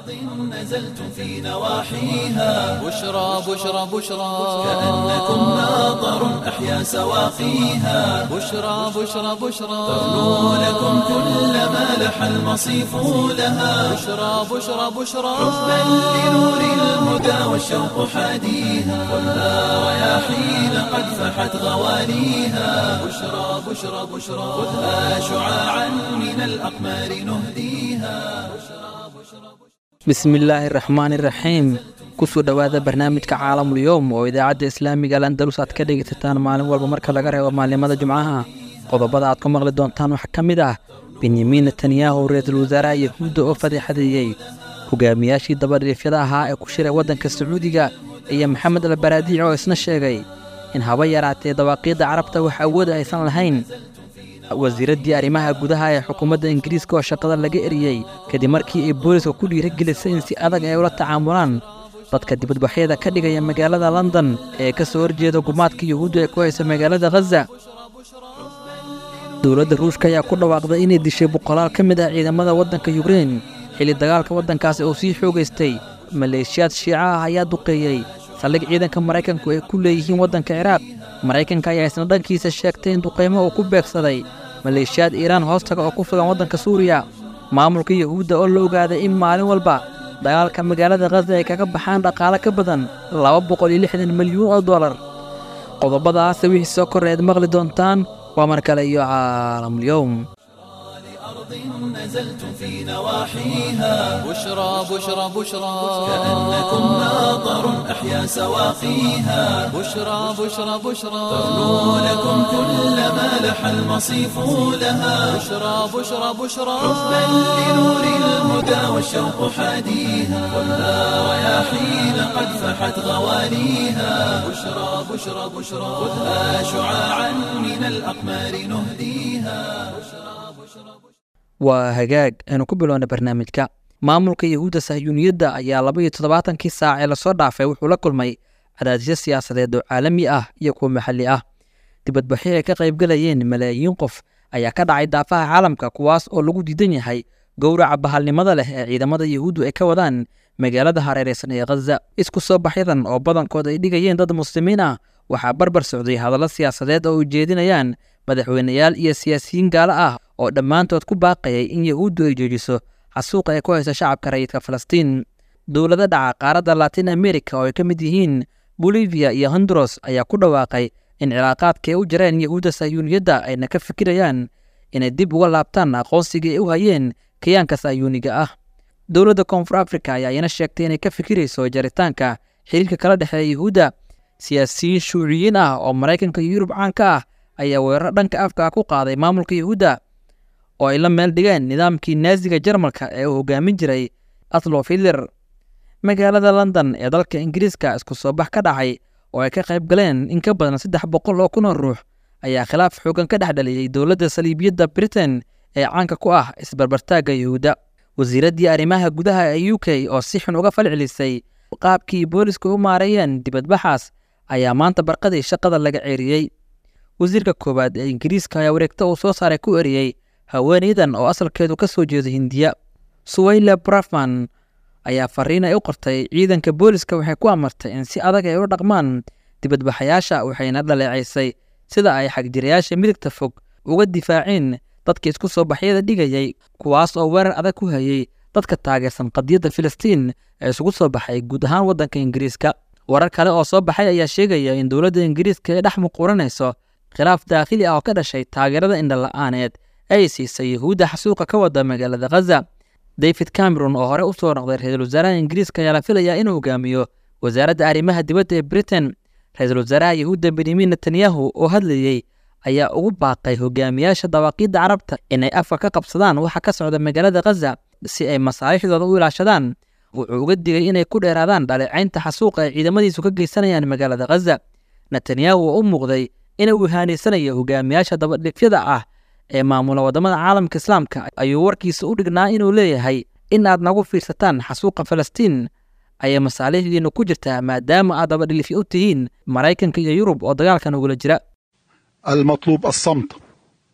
نزلتم في نواحيها بشرى بشرى بشرى كأنكم ماطر أحيا سواقيها بشرى بشرى بشرى ترنو لكم كل ما لح المصيف لها بشرى بشرى بشرى حبا لنور الهدى والشوق حاديها خذها رياحين قد فحت غواليها بشرى بشرى بشرى خذها شعاعا من الأقمار نهديها bismillaahi raxmaani raxiim kusoo dhowaada barnaamijka caalamul yowm oo idaacadda islaamiga al andalus aad ka dhegaysataan maalin walba marka laga reebo maalimada jumcaha qodobada aad ku maqli doontaan waxaa ka mid ah benyamin netanyahu ra-iisul wasaaraha yahuudda oo fadeexadeeyey hogaamiyaashii dabadhiifyada ahaa ee ku shiray waddanka sacuudiga iyo maxamed albaraadiic oo isna sheegay in haba yaraatee dawaaqiidda carabta wax awooda aysan lahayn wasiiraddii arrimaha gudaha ee xukuumadda ingiriiska oo shaqada laga eriyey kadib markii ay booliska ku dhiiragelisay in si adag ay ula tacaamulaan dadka dibadbaxyada ka dhigaya magaalada london ee ka soo horjeeda gumaadka yuhuudda ee ku haysa magaalada khaza dowladda ruushka ayaa ku dhawaaqday inay dishay boqolaal ka mid ah ciidamada waddanka yukrein xilli dagaalka waddankaasi uu sii xoogaystay maleeshiyaad shiica ah ayaa duqeeyey saldhig ciidanka maraykanku ay ku leeyihiin waddanka ciraaq maraykanka ayaa isna dhankiisa sheegtay in duqaymo uu ku beegsaday maleeshiyaad iiraan hoostaga oo ku sugan waddanka suuriya maamulka yuhuudda oo la ogaaday in maalin walba dagaalka magaalada khaza ay kaga baxaan dhaqaale ka badan laba boqol iyo lixdan milyuun oo dollar qodobadaas wixii soo korreed maqli doontaan waa mar kale iyo caalamulyowm نزلتم في نواحيها بشرى بشرى بشرى كأنكم ماطر أحيا سواقيها بشرى بشرى بشرى ترنو لكم كل ما لح المصيف لها بشرى بشرى بشرى حبا لنور الهدى والشوق حاديها خذها رياحين قد فحت غواليها بشرى بشرى بشرى خذها شعاعا من الأقمار نهديها waa hagaag aynu ku bilowna barnaamijka maamulka yahuudda sahyuuniyadda ayaa laba iyo toddobaatankii saac ee lasoo dhaafay wuxuu la kulmay cadaadisyo siyaasadeed oo caalami ah iyo kuwa maxalli ah dibadbaxyo ay ka qaybgalayeen malaayiin qof ayaa ka dhacay daafaha caalamka kuwaas oo lagu diidan yahay gowraca bahalnimada leh ee ciidamada yahuuddu ay ka wadaan magaalada hareereysan ee khaza isku soo baxyadan oo badankood ay dhigayeen dad muslimiin ah waxaa barbar socday hadallo siyaasadeed oo ujeedinayaan madaxweyneyaal iyo siyaasiyiin gaalo ah oo dhammaantood ku baaqayay in yahuuddu ay joojiso xasuuqa ay ku hayso shacabka rayidka falastiin dowlado dhaca qaaradda latin america oo ay ka mid yihiin bolivia iyo honduros ayaa ku dhawaaqay in cilaaqaadka ay u jireen yahuudda sahyuuniyadda ayna ka fikirayaan inay dib uga laabtaan aqoonsigii ay u hayeen kayaanka sahyuuniga ah dowladda koonfur africa ayaa iyana sheegtay inay ka fikirayso jaritaanka xiriirka kala dhexeeya yahuudda siyaasiyiin shuuciyiin ah oo maraykanka iyo yurub caan ka ah ayaa weeraro dhanka afka ah ku qaaday maamulka yahuudda oo ay la meel dhigeen nidaamkii naasiga jarmalka ee uu hogaamin jiray atlof hitler magaalada london ee dalka ingiriiska isku soo bax ka dhacay oo ay ka qayb galeen in ka badan saddex boqol oo kun oo ruux ayaa khilaaf xoogan ka dhex dhaliyey dowladda saliibiyadda britain ee caanka ku ah isbarbartaagga yahuudda wasiiraddii arrimaha gudaha ee u k oo si xun uga falcelisay qaabkii booliska u maareeyeen dibadbaxaas ayaa maanta barqadii shaqada laga ceeriyey wasiirka koowaad ee ingiriiska ayaa wareegta uu soo saaray ku eriyey haweenaydan oo asalkeedu ka soo jeeda hindiya suwayla brafman ayaa fariin ay u qortay ciidanka booliska waxay ku amartay in si adag ay u dhaqmaan dibadbaxayaasha waxayna dhaleecaysay sida ay xagjirayaasha midigta fog uga difaaceen dadka isku soo baxyada dhigayay kuwaas oo weerar adag ku hayay dadka taageersan qadiyadda filistiin ee isugu soo baxay guud ahaan waddanka ingiriiska warar kale oo soo baxay ayaa sheegaya in dowladda ingiriiska ay dhex muquuranayso khilaaf daakhili ah oo ka dhashay taageerada indhala-aaneed ay siisay yahuudda xasuuqa ka wada magaalada khaza david cameron oo hore u soo noqday ra-iisul wasaaraha ingiriiska ayaa la filayaa inuu hogaamiyo wasaaradda arrimaha dibadda ee britain ra-iisul wasaaraha yahuudda benyamin netanyahu oo hadlayey ayaa ugu baaqay hogaamiyaasha dawaaqiidda carabta inay afka ka qabsadaan waxa ka socda magaalada khaza si ay masaalixdooda u ilaashadaan wuxuu uga digay inay ku dheeraadaan dhaleecaynta xasuuqa ay ciidamadiisu ka geysanayaan magaalada khaza netanyahu oo u muuqday inuu ihaanaysanayo hogaamiyaasha dabadhifyada ah ee maamula waddamada caalamka islaamka ayuu warkiisa u dhignaa inuu leeyahay in aad nagu fiirsataan xasuuqa falastiin ayay masaalixdiinnu ku jirtaa maadaama aad dabadhilifyo u tihiin maraykanka iyo yurub oo dagaalkan ugula jira المطلوب الصمت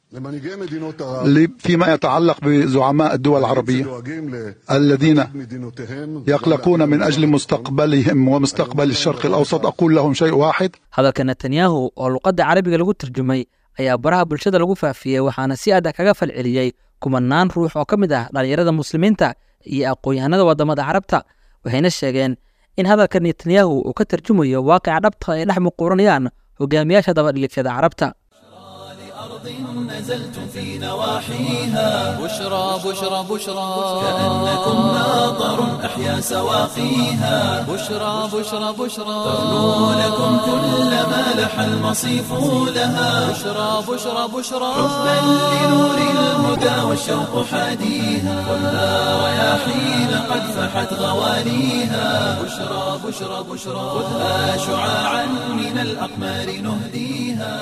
למנהיגי מדינות ערב ل- فيما يتعلق بزعماء الدول العربية שדואגים الذين למדינותיהם يقلقون من أجل مستقبلهم ومستقبل الشرق الأوسط أقول لهم شيء واحد hadalka netanyahu oo luqadda carabiga lagu tarjumay ayaa baraha bulshada lagu faafiyey waxaana si adag kaga falceliyey kumanaan ruux oo ka mid ah dhallinyarada muslimiinta iyo aqoon-yahanada waddamada carabta waxayna sheegeen in hadalka netanyahu uu ka tarjumayo waaqica dhabta ay dhex muquuranayaan hogaamiyaasha dabadhilifyada carabta أرض نزلتم في نواحيها بشرى بشرى بشرى كأنكم ماطر أحيا سواقيها بشرى بشرى بشرى تغنو لكم كل ما لح المصيف لها بشرى بشرى بشرى حبا لنور الهدى والشوق حاديها خذها رياحين قد فحت غواليها بشرى بشرى بشرى خذها شعاعا من الأقمار نهديها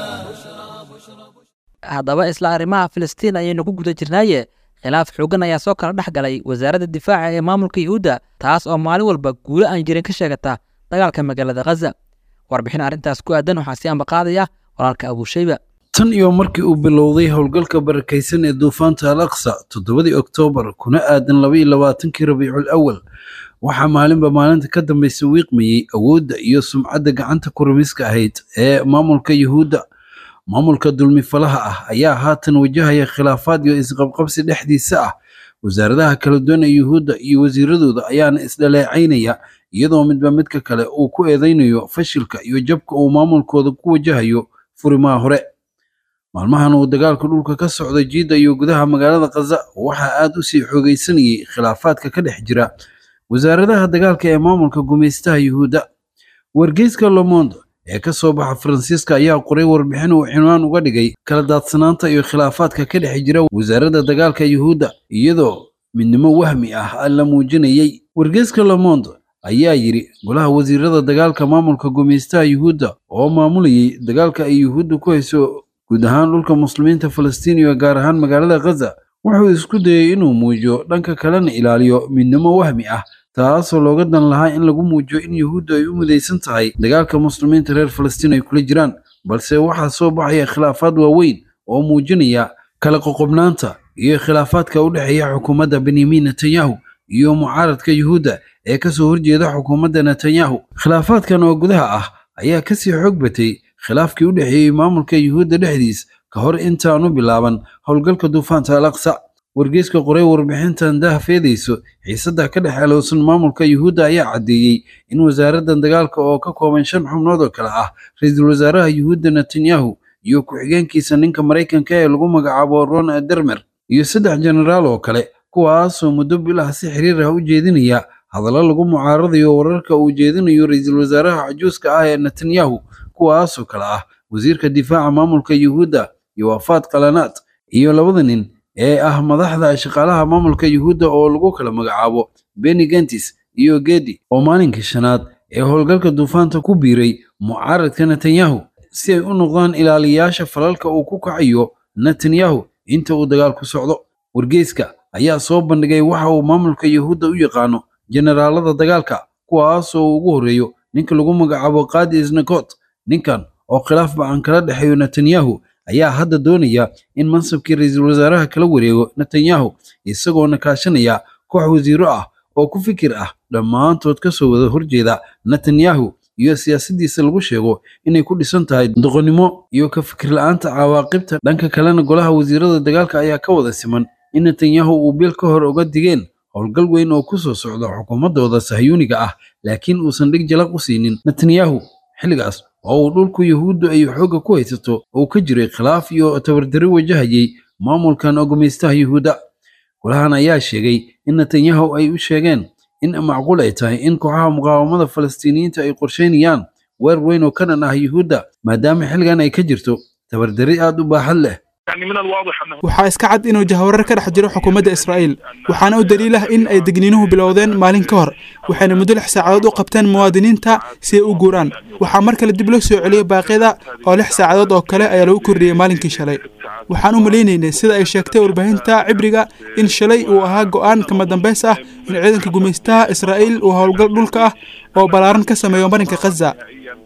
haddaba isla arrimaha filistiin ayaynu ku guda jirnaaye khilaaf xoogan ayaa soo kala dhex galay wasaaradda difaaca ee maamulka yuhuudda taas oo maalin walba guulo aan jirin ka sheegata dagaalka magaalada khaza warbixin arrintaas ku aadan waxaa si ambaqaadaya walaalka abuushayba tan iyo markii uu bilowday howlgalka barakaysan ee duufaanta al aqsa toddobadii oktoobar kuna aadan labaiyo labaatankii rabiicul awal waxaa maalinba maalinta ka dambaysa wiiqmayey awoodda iyo sumcadda gacanta kurimiska ahayd ee maamulka yuhuudda maamulka dulmifalaha ah ayaa haatan wajahaya khilaafaad iyo isqabqabsi dhexdiisa ah wasaaradaha kala duwan ee yuhuudda iyo wasiiradooda ayaana isdhaleecaynaya iyadoo midba midka kale uu ku eedaynayo fashilka iyo jabka uu maamulkooda ku wajahayo furimaha hore maalmahan uu dagaalka dhulka ka socda jiidda iyo gudaha magaalada khaza waxaa aad u sii xoogaysanayay khilaafaadka ka dhex jira wasaaradaha dagaalka ee maamulka gumaystaha yuhuudda wargeyska lomondo ee ka soo baxa faransiiska ayaa qoray warbixin uu cinwaan uga dhigay kala daadsanaanta iyo khilaafaadka ka dhex jira wasaaradda dagaalka yuhuudda iyadoo midnimo wahmi ah la muujinayey wargeyska lomondo ayaa yidhi golaha wasiirada dagaalka maamulka gumaystaha yuhuudda oo maamulayay dagaalka ay yuhuudda ku hayso guud ahaan dhulka muslimiinta falastiin iyo gaar ahaan magaalada khaza wuxuu isku dayey inuu muujiyo dhanka kalena ilaaliyo midnimo wahmi ah taasoo looga dan lahaa in lagu muujiyo in yuhuuddu ay u midaysan tahay dagaalka muslimiinta reer falastiin ay kula jiraan balse waxaa soo baxaya khilaafaad waaweyn oo muujinaya kala qoqobnaanta iyo khilaafaadka u dhexeeya xukuumadda benyamin netanyahu iyo mucaaradka yuhuudda ee kasoo horjeeda xukuumadda netanyahu khilaafaadkan oo gudaha ah ayaa kasii xoog batay khilaafkii u dhexeeyey maamulka yuhuudda dhexdiis ka hor intaanu bilaaban howlgalka duufaanta al aqsa wargeyska qoray warbixintan dahafeedayso xiisadda ka dhex alowsan maamulka yuhuudda ayaa caddeeyey in wasaaraddan dagaalka oo ka kooban shan xubnood oo kale ah ra-iisul wasaaraha yuhuudda netanyahu iyo ku-xigeenkiisa ninka maraykanka ee lagu magacaabo ron dermer iyo saddex jenaraal oo kale kuwaasoo muddo bilah si xiriir ah u jeedinaya hadallo lagu mucaaradayo wararka uu jeedinayo ra-iisul wasaaraha cajuuska ah ee netanyahu kuwaasoo kale ah wasiirka difaaca maamulka yuhuudda iyo wafaad qalanaad iyo labada nin ee ah madaxda shaqaalaha maamulka yuhuudda oo lagu kala magacaabo beni gentis iyo gedi oo maalinkii shanaad ee howlgalka duufaanta ku biiray mucaaradka netanyahu si ay u noqdaan ilaaliyayaasha falalka uu ku kacayo netanyahu inta uu dagaalku socdo wargeyska ayaa soo bandhigay waxa uu maamulka yuhuudda u yaqaano generaalada dagaalka kuwaasoo ugu horreeyo ninka lagu magacaabo qaadi isnakot ninkan oo khilaaf bacan kala dhexeeyo netanyahu ayaa hadda doonaya in mansabkii ra-iisul wasaaraha kala wareego netanyahu isagoona kaashanaya koox wasiiro ah oo ku fikir ah dhammaantood ka soo wada horjeeda netanyahu iyo siyaasaddiisa lagu sheego inay ku dhisan tahay doqonnimo iyo ka fikir la-aanta cawaaqibta dhanka kalena golaha wasiirada dagaalka ayaa ka wada siman in netanyahu uu bil ka hor uga digeen howlgal weyn oo ku soo socda xukuumaddooda sahyuuniga ah laakiin uusan dhig jalaq u siinin netanyahu xilligaas oo uu dhulku yuhuuddu ay xoogga ku haysato uu ka jiray khilaaf iyo tabardari wajahayay maamulkan oo gumaystaha yuhuudda golahan ayaa sheegay in netanyahu ay u sheegeen in macquul ay tahay in kooxaha muqaawamada falastiiniyiinta ay qorsheynayaan weer weyn oo ka dhan ah yuhuudda maadaama xilligan ay ka jirto tabardari aad u baaxad leh waxaa iska cad inuu jahwarar ka dhex jiro xukuumadda israa'iil waxaana u daliil ah in ay degniinuhu bilowdeen maalin ka hor waxayna muddo lix saacadood u qabteen muwaadiniinta si ay u guuraan waxaa mar kale dib loo soo celiyey baaqyada oo lix saacadood oo kale ayaa lagu kordhiyey maalinkii shalay waxaan u malaynaynay sida ay sheegtay warbaahinta cibriga in shalay uu ahaa go'aan kama dambays ah in ciidanka gumaystaha israa'iil uu howlgal dhulka ah oo ballaaran ka sameeyo marinka khaza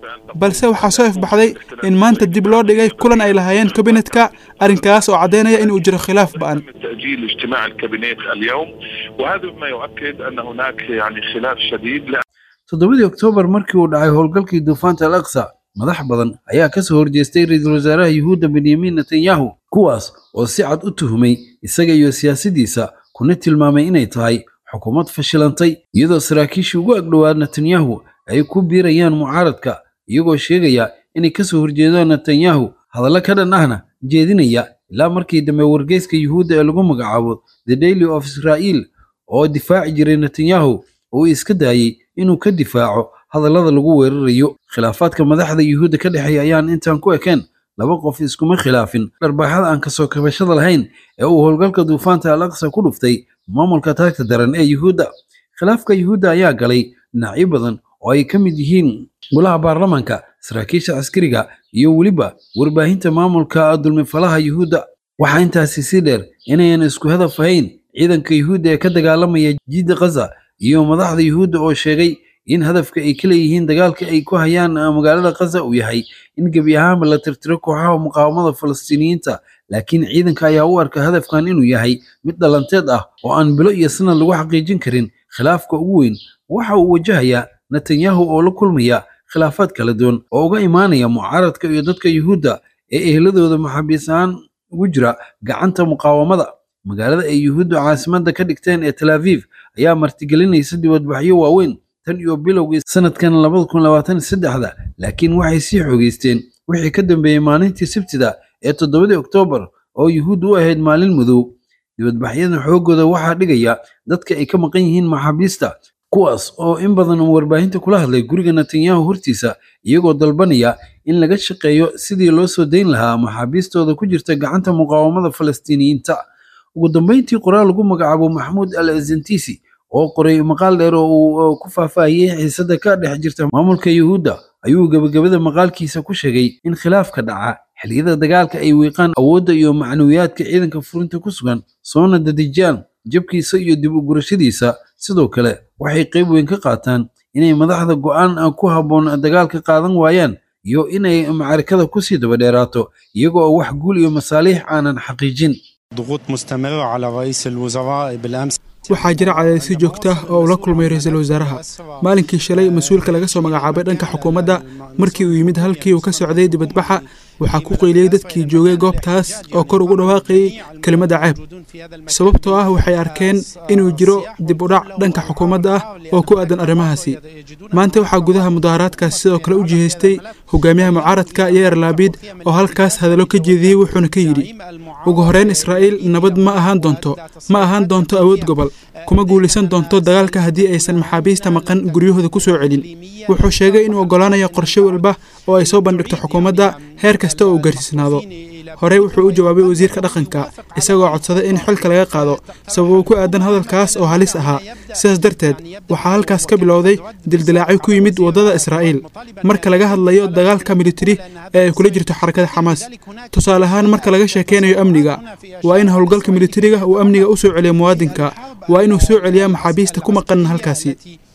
balse waxaa soo ifbaxday in maanta dib loo dhigay kulan ay lahaayeen kabinetka arrinkaas oo caddaynaya in uu jiro khilaaf ba'an تأجيل اجتماع الكابينيت اليوم وهذا مما يؤكد أن هناك يعني خلاف شديد لا toddobadii oktoobar markii uu dhacay howlgalkii duufaanta al aqsa madax badan ayaa ka soo horjeestay ra-iisul wasaaraha yuhuudda benyamin netanyahu kuwaas oo si cad u tuhumay isaga iyo siyaasaddiisa kuna tilmaamay inay tahay xukuumad fashilantay iyadoo saraakiishii ugu agdhowaa netanyahu ay ku biirayaan mucaaradka iyagoo sheegaya inay ka soo horjeedaan netanyahu hadallo ka dhan ahna jeedinaya ilaa markii dambe wargeyska yuhuudda ee lagu magacaabo the daily of israel oo difaaci jiray netanyahu oo uu iska daayey inuu ka difaaco hadallada lagu weerarayo khilaafaadka madaxda yuhuudda ka dhexeeya ayaan intaan ku ekeen laba qof iskuma khilaafin dharbaaxada aan kasoo kabashada lahayn ee uu howlgalka duufaanta al aqsa ku dhuftay maamulka taagta daran ee yuhuudda khilaafka yuhuudda ayaa galay dhinacyo badan oo ay ka mid yihiin golaha baarlamaanka saraakiisha askariga iyo weliba warbaahinta maamulka dulmifalaha yuhuudda waxaa intaasi si dheer inayan isku hadaf ahayn ciidanka yuhuudda ee ka dagaalamaya jidda khaza iyo madaxda yuhuudda oo sheegay in hadafka ay ka leeyihiin dagaalka ay ku hayaan magaalada khaza uu yahay in gebi ahaanba la tirtiro kooxaha muqaawamada falastiiniyiinta laakiin ciidanka ayaa u arka hadafkan inuu yahay mid dhalanteed ah oo aan bilo iyo sanad lagu xaqiijin karin khilaafka ugu weyn waxa uu wajahayaa netanyahu oo la kulmaya khilaafaad kala duwan oo uga imaanaya mucaaradka iyo dadka yuhuudda ee ehladooda maxaabiis ahaan ugu jira gacanta muqaawamada magaalada ay yuhuuddu caasimadda ka dhigteen ee tel aviv ayaa martigelinaysa dibadbaxyo waaweyn tan iyo bilowgii sanadkan labada kun labaatan saddexda laakiin waxay sii xoogeysteen wixii ka dambeeyey maalintii sabtida ee toddobadii oktoobar oo yuhuuddu u ahayd maalin madow dibadbaxyadan xooggooda waxaa dhigaya dadka ay ka maqan yihiin maxaabiista kuwaas oo in badan uu warbaahinta kula hadlay guriga netanyahu hortiisa iyagoo dalbanaya in laga shaqeeyo sidii loo soo dayn lahaa maxaabiistooda ku jirta gacanta muqaawamada falastiiniyiinta ugu dambeyntii qoraal lagu magacaabo maxamuud al azantisi oo qoray maqaal dheer oo uu ku faahfaahiyey xiisada ka dhex jirta maamulka yuhuudda ayuu gebagabada maqaalkiisa ku sheegay in khilaafka dhaca xilliyada dagaalka ay wiiqaan awoodda iyo macnawiyaadka ciidanka furinta ku sugan soona dadejiyaan jabkiisa iyo dib u gurashadiisa sidoo kale waxay qayb weyn ka qaataan inay madaxda go'aan ku habboon dagaalka qaadan waayaan iyo inay macarikada kusii daba dheeraato iyaga oo wax guul iyo masaaliix aanan xaqiijin ضغوط مستمرة على رئيس الوزراء بالأمس waxaa jira cadaadisyo joogta ah oo uu la kulmay ra-iisul wasaaraha maalinkii shalay mas-uulka laga soo magacaabay dhanka xukuumadda markii uu yimid halkii uu ka socday dibadbaxa waxaa ku qeyliyey dadkii joogay goobtaas oo kor ugu dhawaaqayay kelimadda ceeb sababtoo ah waxay arkeen inuu jiro dib u dhac dhanka xukuumadda ah oo ku aadan arrimahaasi maanta waxaa gudaha mudaaharaadkaas sidoo kale u jihaystay hogaamiyaha mucaaradka yayer laabiid oo halkaas hadallo ka jeediyey wuxuuna ka yidhi ugu horeyn israa'iil nabad ma ahaan doonto ma ahaan doonto awood gobol kuma guulaysan doonto dagaalka haddii aysan maxaabiista maqan guryahooda ku soo celin wuxuu sheegay inuu oggolaanayo qorshe walba oo ay soo bandhigto xukuumadda heer kasta oo uu gaarsiisnaado horey wuxuu u jawaabay wasiirka dhaqanka isagoo codsaday in xilka laga qaado sababo ku aadan hadalkaas oo halis ahaa sidaas darteed waxaa halkaas ka bilowday dildilaacyo ku yimid waddada israa'iil marka laga hadlayo dagaalka militari ee ay kula jirto xarakada xamaas tusaale ahaan marka laga sheekaynayo amniga waa in howlgalka militariga uu amniga u soo celiyo muwaadinka waa inuu soo celiyaa maxaabiista ku maqan halkaasi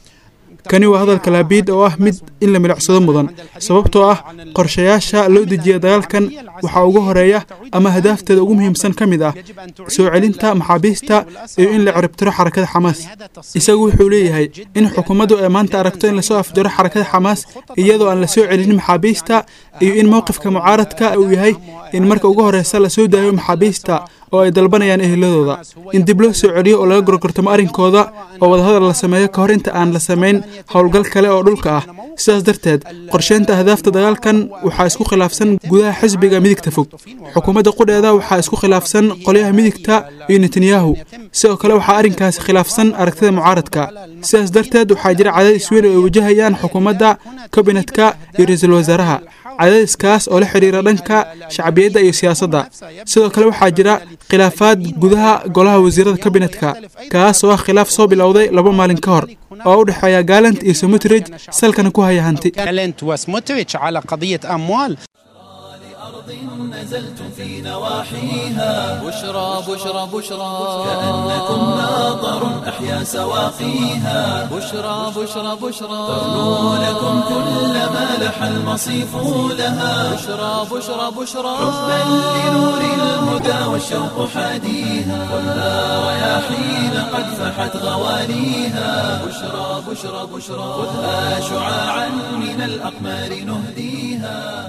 kani waa hadalka laabiid oo ah mid in la milicsado mudan sababtoo ah qorshayaasha loo dejiya dagaalkan waxaa ugu horeeya ama hadaafteeda ugu muhiimsan ka mid ah soo celinta maxaabiista iyo in la ciribtiro xarakada xamaas isagu wuxuu leeyahay in xukuumaddu ay maanta aragto in lasoo afjaro xarakada xamaas iyadoo aan la soo celinin maxaabiista iyo in mowqifka mucaaradka uu yahay in marka ugu horeysa lasoo daayo maxaabiista oo ay dalbanayaan eheladooda in dib loo soo celiyo oo laga gorgortamo arrinkooda oo wadahadal la sameeyo ka hor inta aan la samayn howlgal kale oo dhulka ah sidaas darteed qorsheynta ahdaafta dagaalkan waxaa isku khilaafsan gudaha xisbiga midigta fog xukuumadda qudheeda waxaa isku khilaafsan qolyaha midigta iyo netanyahu sidoo kale waxaa arrinkaasi khilaafsan aragtida mucaaradka sidaas darteed waxaa jira cadaadis weyn oo ay wajahayaan xukuumadda kabinetka iyo ra-iisul wasaaraha cadaadiskaas oo la xidhiira dhanka shacbiyadda iyo siyaasadda sidoo kale waxaa jira khilaafaad gudaha golaha wasiirada kabinetka kaas oo ah khilaaf soo bilowday laba maalin ka hor oo u dhexeeya gaalant iyo somutrij salkana ku haya hanti جالنت وسموتريتش على قضية أموال نزلتم في نواحيها بشرى بشرى بشرى كأنكم ناظر أحيا سواقيها بشرى بشرى بشرى ترنو لكم كل ما لح المصيف لها بشرى بشرى بشرى حبا لنور الهدى والشوق حاديها والنار رياحين قد فحت غواليها بشرى بشرى بشرى خذها شعاعا من الأقمار نهديها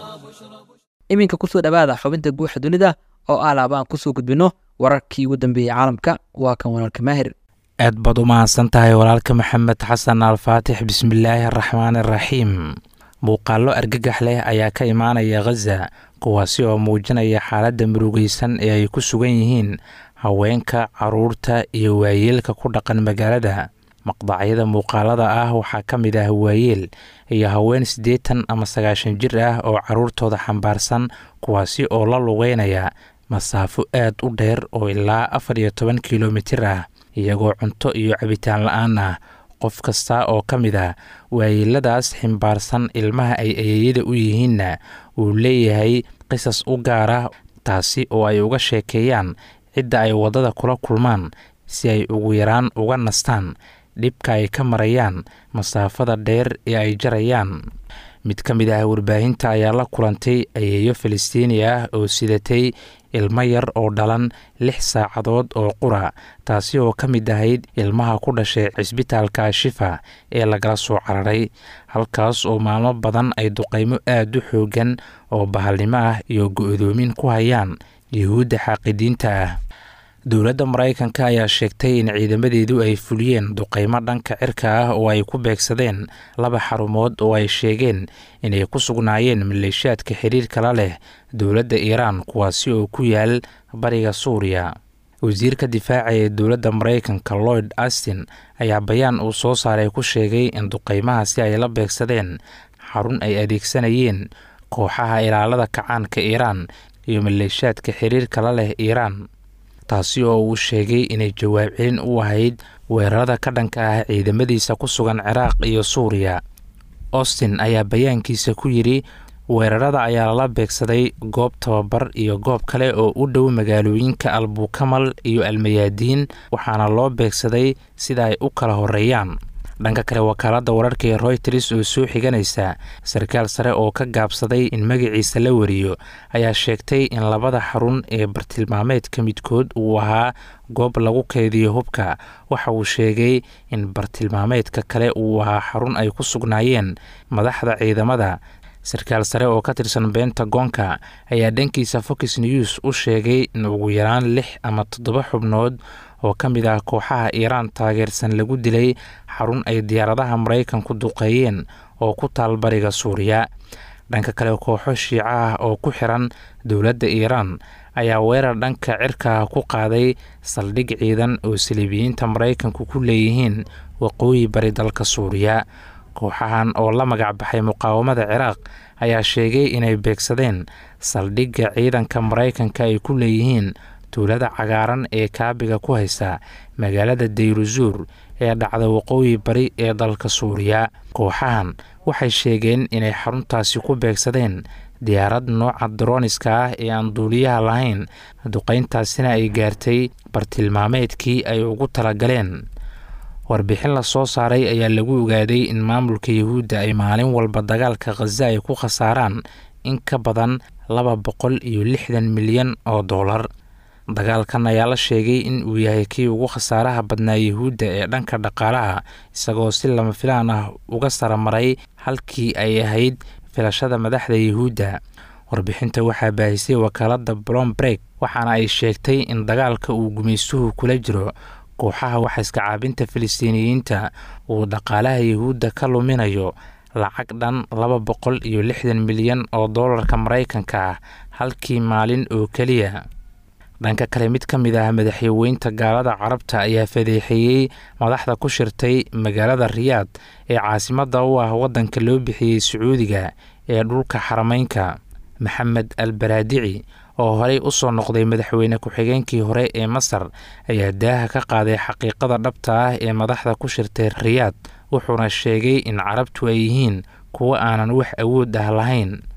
iminka kusoo dhowaada xubinta guuxa dunida oo ah laaba aan kusoo gudbino wararkii ugu dambeeyey caalamka waa kan walaalka maahir aad baad u mahadsan tahay walaalka maxamed xasan alfaatix bismillaahi araxmaan araxiim muuqaallo argagax leh ayaa ka imaanaya khaza kuwaasi oo muujinaya xaaladda murugaysan ee ay ku sugan yihiin haweenka caruurta iyo waayeelka ku dhaqan magaalada maqdacyada muuqaalada ah waxaa ka mid ah waayeel iyo haween siddeetan ama sagaashan jir ah oo caruurtooda xambaarsan kuwaasi oo la lugeynaya masaafo aad u dheer oo ilaa afar iyo toban kilomitir ah iyagoo cunto iyo cabitaan la-aan ah qof kasta oo ka mid ah waayeeladaas ximbaarsan ilmaha ay ayeeyada u yihiinna uu leeyahay qisas u gaar ah taasi oo ay uga sheekeeyaan cidda ay waddada kula kulmaan si ay ugu yaraan uga nastaan dhibka ay ka marayaan masaafada dheer ee ay jarayaan mid ka mid ah warbaahinta ayaa la kulantay ayeeyo falastiini ah oo sidatay ilmo yar oo dhalan lix saacadood oo qura taasi oo ka mid ahayd ilmaha ku dhashay cisbitaalka shifa ee lagala soo cararay halkaas oo maalmo badan ay duqaymo aad u xoogan oo bahalnimo ah iyo go-doomin ku hayaan yuhuudda xaaqidiinta ah dowladda maraykanka ayaa sheegtay in ciidamadeedu ay fuliyeen duqaymo dhanka cirka ah oo ay ku beegsadeen laba xarumood oo ay sheegeen inay ku sugnaayeen maleeshiyaadka xiriirka la leh dowladda iiraan kuwaasi oo ku yaal bariga suuriya wasiirka difaaca ee dowladda maraykanka lloyd astin ayaa bayaan uu soo saaray ku sheegay in duqaymahaasi ay la beegsadeen xarun ay adeegsanayeen kooxaha ilaalada kacaanka iiraan iyo maleeshiyaadka xiriirka la leh iiraan taasi oo uu sheegay inay jawaab celin u ahayd weerarada ka dhanka ah ciidamadiisa ku sugan ciraaq iyo suuriya austin ayaa bayaankiisa ku yidhi weerarada ayaa lala beegsaday goob tababar iyo goob kale oo u dhow magaalooyinka albukamal iyo almayaadiin waxaana loo beegsaday sida ay u kala horeeyaan dhanka kale wakaaladda wararka ee royters oo soo xiganaysa sarkaal sare oo ka gaabsaday in magaciisa la wariyo ayaa sheegtay in labada xarun ee bartilmaameedka midkood uu ahaa goob lagu keydiyo hubka waxa uu sheegay in bartilmaameedka kale uu ahaa xarun ay ku sugnaayeen madaxda ciidamada sarkaal sare oo ka tirsan bentagonka ayaa dhankiisa fox news u sheegay in ugu yaraan lix ama toddoba xubnood oo ka mid ah kooxaha iiraan taageersan lagu dilay xarun ay diyaaradaha maraykanku duqeeyeen oo ku taal bariga suuriya dhanka kale kooxo shiico ah oo ku xiran dowladda iiraan ayaa weerar dhanka cirka ku qaaday saldhig ciidan oo saliibiyiinta maraykanku ku leeyihiin waqooyi bari dalka suuriya kooxahan oo la magac baxay muqaawamada ciraaq ayaa sheegay inay beegsadeen saldhigga ciidanka maraykanka ay ku leeyihiin tuulada cagaaran ee kaabiga ku haysa magaalada dayruzuur ee dhacda waqooyi bari ee dalka suuriya kooxahan waxay sheegeen inay xaruntaasi ku beegsadeen diyaarad nooca daroniska ah ee aan duuliyaha lahayn duqayntaasina ay gaartay bartilmaameedkii ay ugu talagaleen warbixin la soo saaray ayaa lagu ogaaday in maamulka yuhuudda ay maalin walba dagaalka khaza ay ku khasaaraan in ka badan laba boqol iyo lixdan milyan oo dollar dagaalkan ayaa la sheegay in uu yahay kii ugu khasaaraha badnaa yuhuudda ee dhanka dhaqaalaha isagoo si lama filaan ah uga saramaray halkii ay ahayd filashada madaxda yuhuudda warbixinta waxaa baahisay wakaaladda blombreg waxaana ay sheegtay in dagaalka uu gumaystuhu kula jiro kooxaha waxaiska caabinta filistiiniyiinta uu dhaqaalaha yuhuudda ka luminayo lacag dhan laba boqol iyo lixdan milyan oo doolarka maraykanka ah halkii maalin oo keliya dhanka kale mid ka mid ah madaxweynta gaalada carabta ayaa fadeexeeyey madaxda ku shirtay magaalada riyaad ee caasimadda u ah waddanka loo bixiyey sacuudiga ee dhulka xarameynka maxamed al baraadici oo horey u soo noqday madaxweyne ku-xigeenkii hore ee masar ayaa daaha ka qaaday xaqiiqada dhabta ah ee madaxda ku shirtay riyaad wuxuuna sheegay in carabtu ay yihiin kuwo aanan wax awood ah lahayn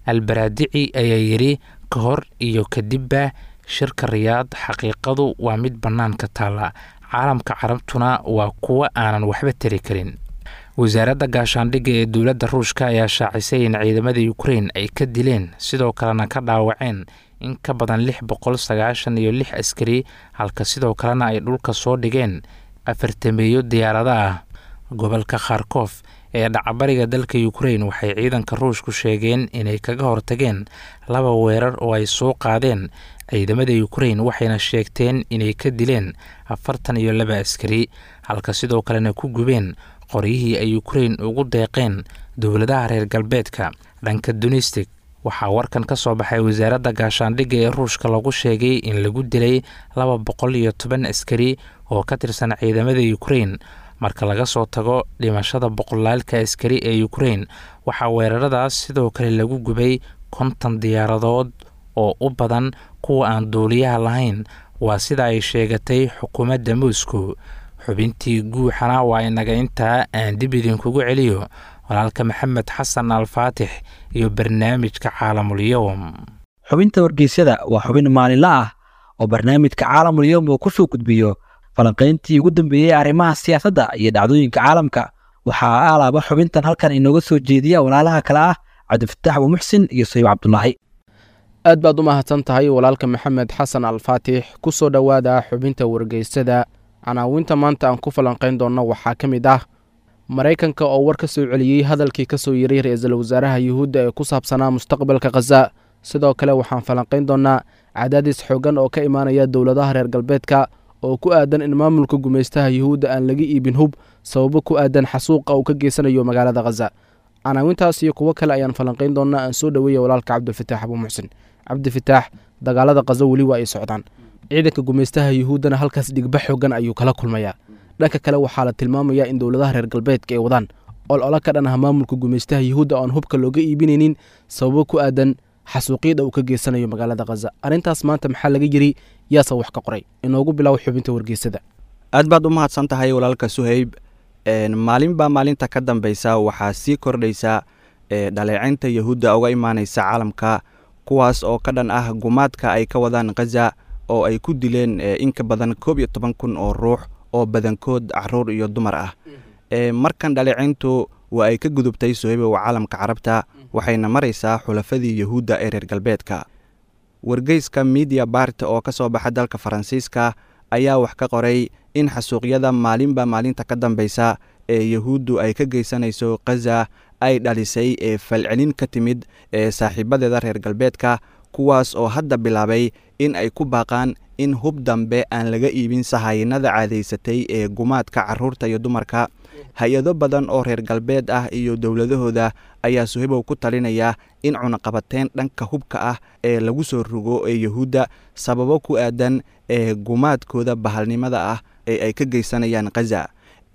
albaraadici ayaa yidhi ka hor iyo kadibba shirka riyaad xaqiiqadu waa mid bannaanka taalla caalamka carabtuna waa kuwo aanan waxba tari karin wasaaradda gaashaandhigga ee dowladda ruushka ayaa shaacisay in ciidamada ukrein ay ka dileen sidoo kalena ka dhaawaceen in ka badan lix boqol sagaashan iyo lix askari halka sidoo kalena ay dhulka soo dhigeen afartameeyo diyaarada ah gobolka kharkof ee dhacbariga dalka ukrein waxay ciidanka ruushku sheegeen inay kaga hortageen laba weerar oo ay soo qaadeen ciidamada ukrein waxayna sheegteen inay ka dileen afartan iyo laba askari halka sidoo kalena ku gubeen qoryihii ay ukrein ugu deeqeen dowladaha reer galbeedka dhanka dunistic waxaa warkan ka soo baxay wasaaradda gaashaandhigga ee ruushka lagu sheegay in lagu dilay laba boqol iyo toban askari oo ka tirsan ciidamada ukrein marka laga soo tago dhimashada boqolaalka askari ee ukrein waxaa weeraradaas sidoo kale lagu gubay konton diyaaradood oo u badan kuwa aan duuliyaha lahayn waa sida ay sheegatay xukuumadda moscow xubintii guuxana waa inaga intaa aan dib idinkugu celiyo walaalka maxamed xasan alfaatix iyo barnaamijka caalamulyowm xubinta wargeysyada waa xubin maalinle ah oo barnaamijka caalamulyowm uu kusoo gudbiyo falanqayntii ugu dambeeyey arrimaha siyaasadda iyo dhacdooyinka caalamka waxaa alaaba xubintan halkan inooga soo jeediya walaalaha kale ah cabdifataax abuumuxsin iyo sayib cabdulaahi aad baad u mahadsan tahay walaalka maxamed xasan alfaatix ku soo dhowaada xubinta wargeysada canaawinta maanta aan ku falanqayn doonno waxaa ka mid ah maraykanka oo war ka soo celiyey hadalkii ka soo yiray ra-iisul wasaaraha yuhuudda ee ku saabsanaa mustaqbalka khaza sidoo kale waxaan falanqayn doonnaa cadaadis xooggan oo ka imaanaya dowladaha reer galbeedka oo ku aadan in maamulka gumaystaha yuhuudda aan laga iibin hub sababo ku aadan xasuuqa uu ka geysanayo magaalada khaza canaawintaas iyo kuwo kale ayaan falanqayn doonnaa aan soo dhoweeya walaalka cabdilfataax abuumuxsin cabdifitaax dagaalada khaza weli waa ay socdaan ciidanka gumaystaha yuhuuddana halkaas dhigba xoogan ayuu kala kulmayaa dhanka kale waxaa la tilmaamayaa in dowladaha reer galbeedka ay wadaan ol-ola ka dhan ah maamulka gumaystaha yuhuudda oan hubka looga iibinaynin sababo ku aadan xasuuqyada uu ka geysanayo magaalada khaza arrintaas maanta maxaa laga yiri yaase wax ka qoray inoogu bilow xubinta wargeysada aad baad u mahadsan tahay walaalka suhayb maalinbaa maalinta ka dambeysa waxaa sii kordhaysa dhaleecaynta yahuudda uga imaaneysa caalamka kuwaas oo ka dhan ah gumaadka ay ka wadaan khaza oo ay ku dileen in ka badan koob iyo toban kun oo ruux oo badankood caruur iyo dumar ah markan dhaleecayntu waa ay ka gudubtay sohaybow caalamka carabta waxayna maraysaa xulafadii yahuudda ee reer galbeedka wargeyska midia bart oo ka soo baxa dalka faransiiska ayaa wax ka qoray in xasuuqyada maalinba maalinta ka dambeysa ee yahuuddu ay ka geysanayso khaza ay dhalisay ee falcelin ka timid ee saaxiibadeeda reer galbeedka kuwaas oo hadda bilaabay in ay ku baaqaan in hub dambe aan laga iibin sahaynada caadaysatay ee gumaadka caruurta iyo dumarka hay-ado badan oo reer galbeed ah iyo dowladahooda ayaa suhibow ku talinaya in cunaqabateyn dhanka hubka ah ee lagu soo rogo ee yahuudda sababo ku aadan ee gumaadkooda bahalnimada ah ee ay ka geysanayaan khaza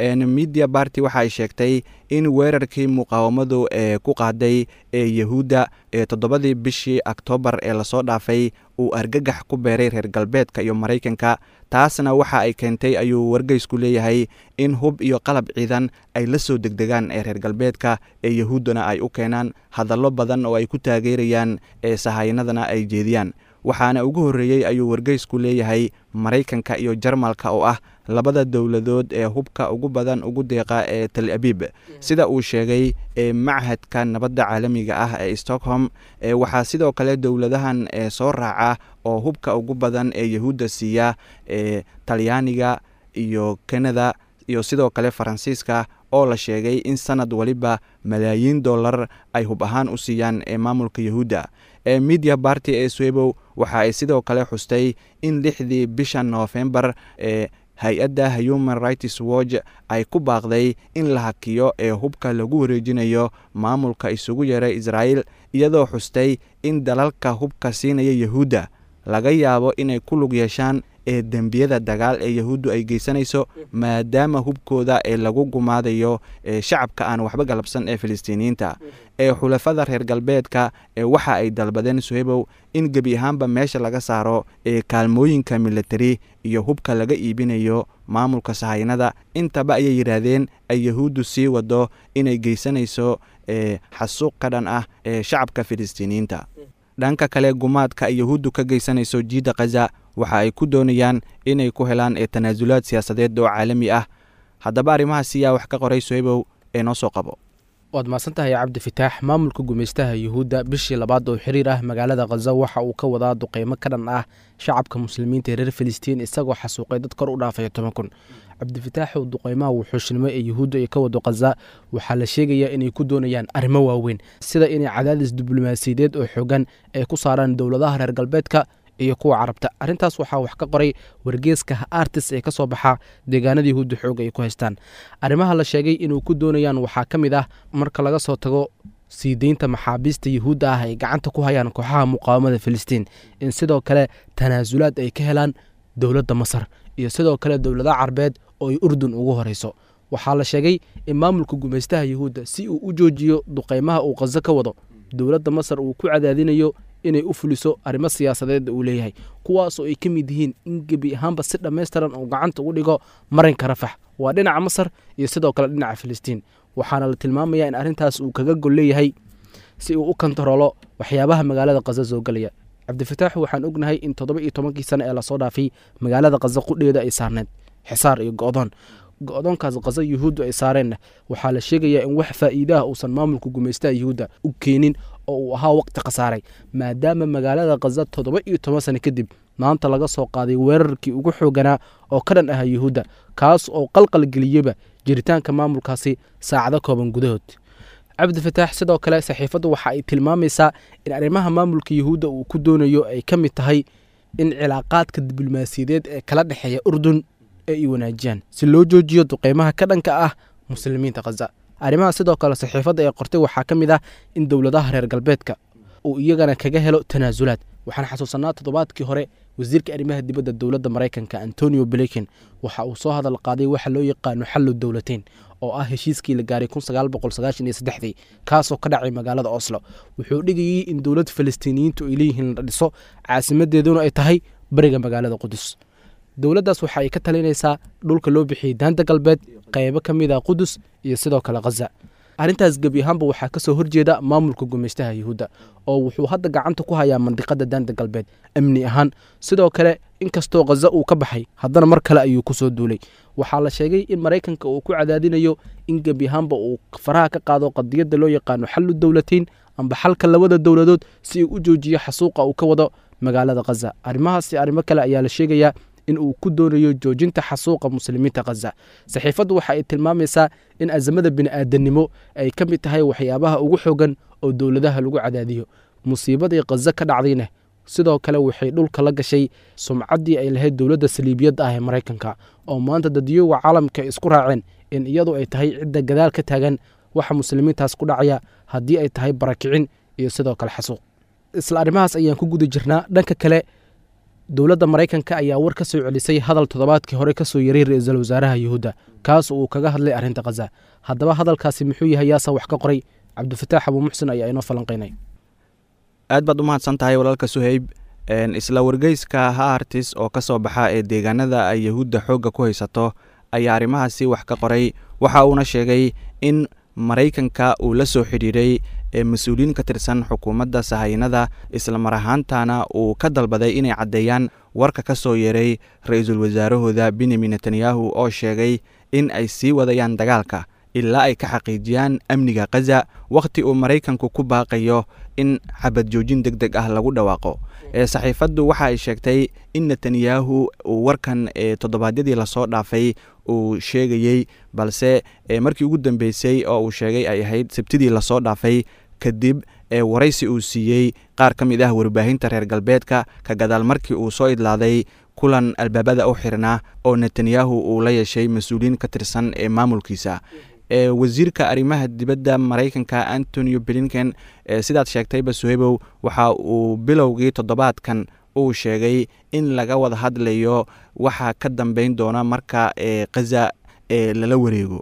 media barty waxa ay sheegtay in weerarkii muqaawamadu ee ku qaaday ee yahuudda ee toddobadii bishii oktoobar ee lasoo dhaafay uu argagax ku beeray reer galbeedka iyo maraykanka taasna waxa ay keentay ayuu wargeysku leeyahay in hub iyo qalab ciidan ay la soo degdegaan ee reer galbeedka ee yahuuddana ay u keenaan hadallo badan oo ay ku taageerayaan ee sahaynadana ay jeediyaan waxaana ugu horreeyey ayuu wargeysku leeyahay maraykanka iyo jarmalka oo ah labada dowladood ee hubka ugu badan ugu deeqa ee tal abiib sida uu sheegay ee machadka nabadda caalamiga ah ee stockholm waxaa sidoo kale dowladahan ee soo raaca oo hubka ugu badan ee yahuudda siiya ee talyaaniga iyo kanada iyo sidoo kale faransiiska oo la sheegay in sanad waliba malaayiin dollar ay hub ahaan u siiyaan ee maamulka yahuudda ee media barty ee swebow waxa ay sidoo kale xustay in lixdii bisha noofembar ee hay-adda human rights watch ay ku baaqday in la hakiyo ee hubka lagu wareejinayo maamulka isugu yeeray israa'iil iyadoo xustay in dalalka hubka siinaya yahuudda laga yaabo inay ku lug yeeshaan ee dembiyada dagaal ee yahuuddu ay geysanayso maadaama hubkooda ee lagu gumaadayo ee shacabka aan waxba galabsan ee filistiiniyiinta ee xulafada reer galbeedka ee waxa ay dalbadeen suhebow in gebi ahaanba meesha laga saaro ee kaalmooyinka militari iyo hubka laga iibinayo maamulka sahaynada intaba ayay yidhaahdeen ay yahuuddu sii wado inay geysanayso ee xasuuq ka dhan ah ee shacabka filistiiniyiinta dhanka kale gumaadka ay yahuuddu ka geysanayso jiidda khaza waxa ay ku doonayaan inay ku helaan ee tanaasulaad siyaasadeed oo caalami ah haddaba arrimahaasi yaa wax ka qoray sohebow ee noo soo qabo waad mahadsantahay cabdi fitaax maamulka gumaystaha yuhuudda bishii labaad oo xiriir ah magaalada khaza waxa uu ka wadaa duqeymo ka dhan ah shacabka muslimiinta ee reer filistiin isagoo xasuuqay dad kor u dhaafaya toban kun cabdifitaaxow duqeymaha wuxuushnimo ee yuhuudda ay ka wado khaza waxaa la sheegayaa inay ku doonayaan arrimo waaweyn sida inay cadaadis diblomaasiyadeed oo xoogan ay ku saaraan dowladaha reer galbeedka iyo kuwa carabta arrintaas waxaa wax ka qoray wargeeska artis ee ka soo baxa deegaanada yahuudda xooga ay ku haystaan arrimaha la sheegay inuu ku doonayaan waxaa ka mid ah marka laga soo tago sii deynta maxaabiista yuhuudda ah ay gacanta ku hayaan kooxaha muqaawamada filistiin in sidoo kale tanaasulaad ay ka helaan dowladda masar iyo sidoo kale dowladaha carbeed oo ay urdun ugu horeyso waxaa la sheegay in maamulka gumaystaha yuhuudda si uu u joojiyo duqeymaha uu khazo ka wado dowladda masar uu ku cadaadinayo inay u fuliso arrimo siyaasadeed uu leeyahay kuwaasoo ay ka mid yihiin in gebi ahaanba si dhammaystiran uu gacanta ugu dhigo marinka rafax waa dhinaca masar iyo sidoo kale dhinaca filistiin waxaana la tilmaamayaa in arrintaas uu kaga gol leeyahay si uu u kontaroolo waxyaabaha magaalada khaza soo gelaya cabdifitaaxu waxaan ognahay in toddoba iyo tobankii sane ee lasoo dhaafay magaalada khaza qudheeda ay saarneed xisaar iyo go'doon go-doonkaas khaza yuhuuddu ay saareenna waxaa la sheegayaa in wax faa'iidaha uusan maamulka gumaystaha yuhuudda u keenin oo uu ahaa waqti khasaaray maadaama magaalada khaza toddoba iyo toban sane kadib maanta laga soo qaaday weerarkii ugu xooganaa oo ka dhan ahaa yuhuudda kaas oo qalqalgeliyeba jiritaanka maamulkaasi saacado kooban gudahood cabdi fataax sidoo kale saxiifaddu waxa ay tilmaamaysaa in arrimaha maamulka yuhuudda uu ku doonayo ay ka mid tahay in cilaaqaadka diblomaasiyadeed ee kala dhexeeya urdun ay wanaajiyaan si loo joojiyo duqeymaha ka dhanka ah muslimiinta khaza arrimaha sidoo kale saxiifadda ee qortay waxaa ka mid ah in dowladaha reer galbeedka uu iyagana kaga helo tanaasulaad waxaan xasuusanaa toddobaadkii hore wasiirka arrimaha dibadda dowladda maraykanka antonio blinken waxa uu soo hadal qaaday waxa loo yaqaano xallu dowlateyn oo ah heshiiskii la gaaray dii kaasoo ka dhacay magaalada oslo wuxuu dhigayey in dowlad falastiiniyiintu ay leeyihiin la dhiso caasimadeeduna ay tahay bariga magaalada qudus dowladdaas waxa ay ka talinaysaa dhulka loo bixiyey daanta galbeed qaybo ka mid a qudus iyo sidoo kale khaza arrintaas gebi ahaanba waxaa ka soo horjeeda maamulka gumaystaha yuhuudda oo wuxuu hadda gacanta ku hayaa mandiqada daanta galbeed amni ahaan sidoo kale inkastoo khaza uu ka baxay haddana mar kale ayuu ku soo duulay waxaa la sheegay in maraykanka uu ku cadaadinayo in gebi ahaanba uu faraha ka qaado qadiyadda loo yaqaano xallu dowlateyn amba xalka labada dowladood si uu u joojiyo xasuuqa uu ka wado magaalada khaza arrimahaasi arrimo kale ayaa la sheegayaa in uu ku doonayo joojinta xasuuqa muslimiinta khaza saxiifaddu waxa ay tilmaamaysaa in azamada bini'aadanimo ay ka mid tahay waxyaabaha ugu xoogan oo dowladaha lagu cadaadiyo musiibadii khaza ka dhacdayna sidoo kale waxay dhulka la gashay sumcaddii ay lahayd dowladda saliibiyadda ah ee maraykanka oo maanta dadyoga caalamka isku raaceen in iyadu ay tahay cidda gadaal ka taagan waxa muslimiintaas ku dhacaya haddii ay tahay barakicin iyo sidoo kale xasuuq isla arrimahaas ayaan ku guda jirnaa dhanka kale dowladda maraykanka ayaa war ka soo celisay hadal toddobaadkii hore ka soo yaray ra-iisul wasaaraha yuhuudda kaas uu kaga hadlay arrinta khaza haddaba hadalkaasi muxuu yahay yaasa wax ka qoray cabdifataax abuu muxsin ayaa inoo falanqaynay aad baad u mahadsan tahay walaalka suheyb isla wargeyska haartis oo ka soo baxa ee deegaanada ay yahuudda xoogga ku haysato ayaa arrimahaasi wax ka qoray waxa uuna sheegay in maraykanka uu la soo xidhiiray ee mas-uuliyiin ka tirsan xukuumadda sahaynada isla mar ahaantana uu ka dalbaday inay caddeeyaan warka ka soo yeeray ra-iisul wasaarahooda benyamin netanyahu oo sheegay in ay sii wadayaan dagaalka ilaa ay ka xaqiijiyaan amniga khaza wakhti uu maraykanku ku baaqayo in xabad joojin deg deg ah lagu dhawaaqo ee saxiifaddu waxa ay sheegtay in netanyahu uu warkan ee toddobaadyadii lasoo dhaafay uu sheegayey balse markii ugu dambeysay oo uu sheegay ay ahayd sabtidii lasoo dhaafay kadib ee waraysi uu siiyey qaar ka mid ah warbaahinta reer galbeedka ka gadaal markii uu soo idlaaday kulan albaabada u xirnaa oo netanyahu uu la yeeshay mas-uuliyiin ka tirsan ee maamulkiisa ee wasiirka arrimaha dibadda maraykanka antonio blinken sidaad sheegtayba suhebow waxa uu bilowgii toddobaadkan uu sheegay in laga wada hadlayo waxa ka dambeyn doona marka ee khaza ee lala wareego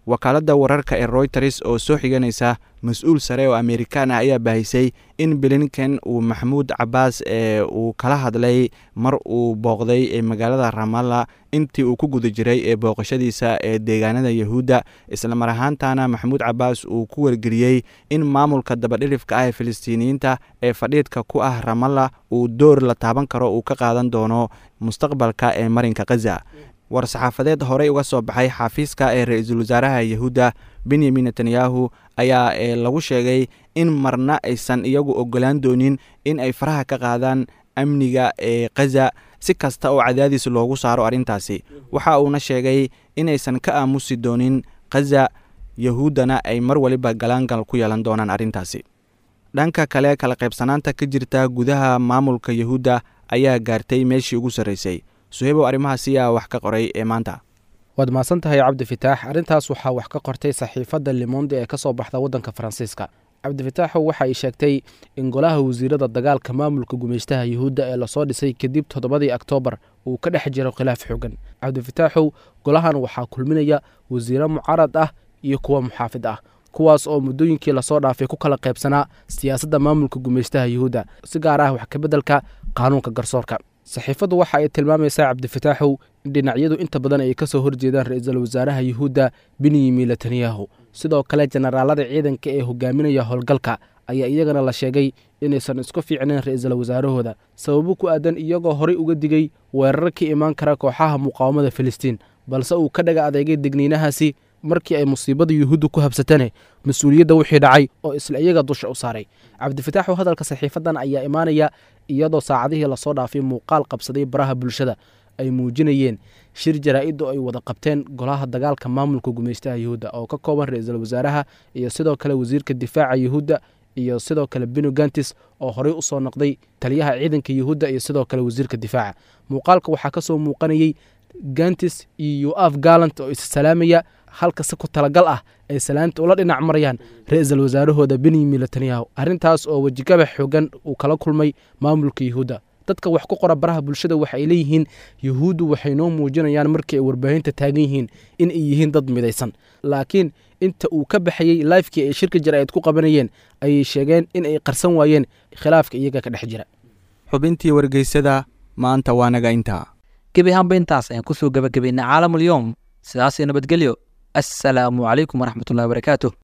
wakaaladda wararka ee royters oo soo xiganaysa mas-uul sare oo amerikaan ah ayaa baahisay in blinken uu maxamuud cabaas ee uu kala hadlay mar uu booqday ee magaalada ramalla intii uu ku guda jiray ee booqashadiisa ee deegaanada yahuudda islamar ahaantana maxamuud cabaas uu ku wargeliyey in maamulka dabadhilifka ah ee filistiiniyiinta ee fadhiidka ku ah ramalla uu door la taaban karo uu ka qaadan doono mustaqbalka ee marinka khaza war-saxaafadeed horey uga soo baxay xafiiska ee ra-iisul wasaaraha yahuudda benyamin netanyahu ayaa ee lagu sheegay in marna aysan iyagu ogolaan doonin in ay faraha ka qaadaan amniga ee khaza si kasta oo cadaadiis loogu saaro arrintaasi waxa uuna sheegay inaysan ka aamusi doonin khaza yahuuddana ay mar waliba galaangal ku yeelan doonaan arrintaasi dhanka kale kala qaybsanaanta ka jirta gudaha maamulka yahuudda ayaa gaartay meeshii ugu sarraysay suheybow arrimahaasi yaa wax ka qoray ee maanta waad mahadsan tahay cabdifitaax arrintaas waxaa wax ka qortay saxiifadda limonde ee ka soo baxda waddanka faransiiska cabdifitaaxu waxa ay sheegtay in golaha wasiirada dagaalka maamulka gumeystaha yuhuudda ee lasoo dhisay kadib toddobadii oktoobar uu ka dhex jiro khilaaf xoogan cabdifitaaxow golahan waxaa kulminaya wasiiro mucaarad ah iyo kuwa muxaafid ah kuwaas oo muddooyinkii lasoo dhaafay ku kala qaybsanaa siyaasadda maamulka gumeystaha yuhuudda si gaar ah wax kabeddelka qaanuunka garsoorka saxiifaddu waxa ay tilmaamaysaa cabdifitaaxow in dhinacyadu inta badan ay ka soo horjeedaan ra-iisul wasaaraha yuhuudda benyamin netanyahu sidoo kale jenaraalada ciidanka ee hogaaminaya howlgalka ayaa iyagana la sheegay inaysan isku fiicnayn ra-iisul wasaarahooda sababo ku aadan iyagoo horey uga digay weerar ka imaan kara kooxaha muqaawamada filistiin balse uu ka dhaga adeegay degniinahaasi markii ay musiibada yuhuudda ku habsatane mas-uuliyadda wixii dhacay oo isla iyaga dusha u saaray cabdifitaaxu hadalka saxiifadan ayaa imaanaya iyadoo saacadihii lasoo dhaafay muuqaal qabsaday baraha bulshada ay muujinayeen shir jaraa-iddu ay wada qabteen golaha dagaalka maamulka gumeystaha yuhuudda oo ka kooban ra-iisul wasaaraha iyo sidoo kale wasiirka difaaca yuhuudda iyo sidoo kale beno gantis oo horey usoo noqday taliyaha ciidanka yuhuudda iyo sidoo kale wasiirka difaaca muuqaalka waxaa kasoo muuqanayey gantis iyo yoaf galant oo issalaamaya halka si ku talagal ah ay salaanta ula dhinac marayaan ra-iisul wasaarahooda benyamin netanyahu arrintaas oo wejigaba xoogan uu kala kulmay maamulka yuhuudda dadka wax ku qora baraha bulshada waxa ay leeyihiin yuhuuddu waxay noo muujinayaan markii ay warbaahinta taagan yihiin in ay yihiin dad midaysan laakiin inta uu ka baxayey laifkii ay shirka jara-id ku qabanayeen ayay sheegeen in ay qarsan waayeen khilaafka iyaga ka dhex jira xubintii wargeysada maanta waa naga intaa gebi ahaanba intaas ayaan kusoo gebagabaynay caalamulyoom sidaasii nabadgelyo assalaamu calaykum waraxmatullahi wabarakaatuh